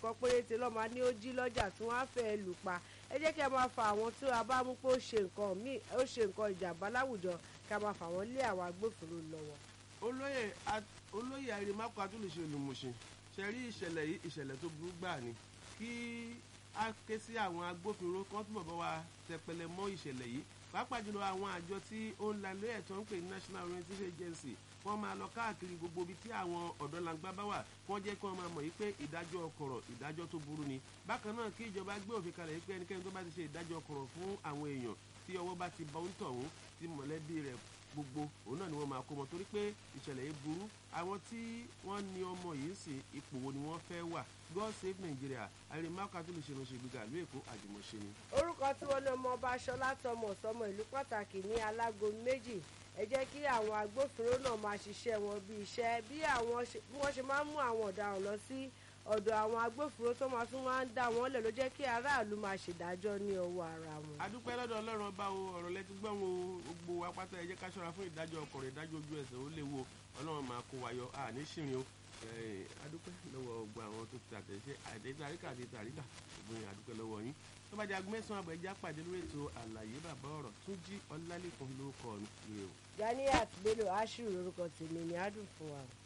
kan péréte lọ́ọ́ máa ní ó jí lọ́jà tí wọ́n á fẹ́ lù pa ẹ jẹ́ kí a máa fa àwọn tí a bá mú pé ó ṣe nǹkan míì ó ṣe nǹkan ìjàmbá láwùjọ kí a máa fà wọ́n lé àwọn agbófinró lọ́wọ́. olóyè olóyè àrèmákò atúlùṣe olùmọ̀ṣin ṣe rí ìṣẹ̀lẹ̀ yìí ìṣẹ̀lẹ̀ tó burú gbà ni kí a ké sí àwọn agbófinró kan túbọ̀ bá wa tẹpẹlẹ mọ́ ìṣẹ̀lẹ̀ yìí pàápàá jùlọ àwọn àjọ tí ó ń la ilé ẹ̀tọ́ ń pè ní national orientation agency wọ́n máa lọ káàkiri gbogbo ibi tí àwọn ọ̀dọ́langba bá wà wọ́n jẹ́ kí wọ́n máa mọ̀ yìí pé ìdájọ́ ọkọ̀rọ̀ ìdájọ́ tó burú ni bákan náà kí ìjọba gbé òfin kalẹ̀ yìí pé ẹnikẹ́ni tó bá ti ṣe ìdájọ́ ọkọ̀rọ̀ fún àwọn èèyàn tí ọwọ́ bá ti bọ́ ń tọ̀hún tí mọ̀lẹ́bí rẹ̀ gbogbo òun náà ni wọ́n máa kó wọn torí pé ìṣẹ̀lẹ̀ yìí burú àwọn tí wọ́n ní ọmọ yìí sì ipò wo ni wọ́n fẹ́ wà god save nigeria àrèmáka tó lè ṣe ìránṣẹ́ ìgbéga ìlú èkó àjùmọ̀ṣe ni. orúkọ tí wọn ní ọmọ ọba aṣọlá tọmọ sọmọ ìlú pàtàkì ní alágo méjì ẹ jẹ́ kí àwọn agbófinró náà máa ṣiṣẹ́ wọn bí iṣẹ́ bí wọ́n ṣe máa ń mú àwọn ọ̀daràn lọ sí ọ̀dọ̀ àwọn agbófinró tó máa tún máa ń dá wọn lẹ̀ ló jẹ́ kí aráàlú máa ṣèdájọ́ ní ọwọ́ ara wọn. adúpẹ́ lọ́dọ̀ ọlọ́run ọba o ọ̀rọ̀ lẹ́tí gbọ́n o gbogbo apáta ẹ jẹ́ ká ṣọ́ra fún ìdájọ́ ọkọ̀rọ̀ ìdájọ́ ojú ẹsẹ̀ ó léwu ọlọ́run máa kó wáyọ àní ṣìrìn o adúpẹ́ lọ́wọ́ gbogbo àwọn tó ti àtẹ̀ṣe àdéhùn àríkà àdéhùn àríkà gbogbo adúpẹ́ lọ́wọ́ yín tó bá di aago mẹ́sàn-án àbọ̀ ẹja pàdé lórí ètò àlàyé bàbá ọ̀rọ̀ tún jí ọlálẹ́kan ló kọ́ ọ ní o. Ganiat Bello Ashiru lórúkọ tèmi ni adùn fún wa.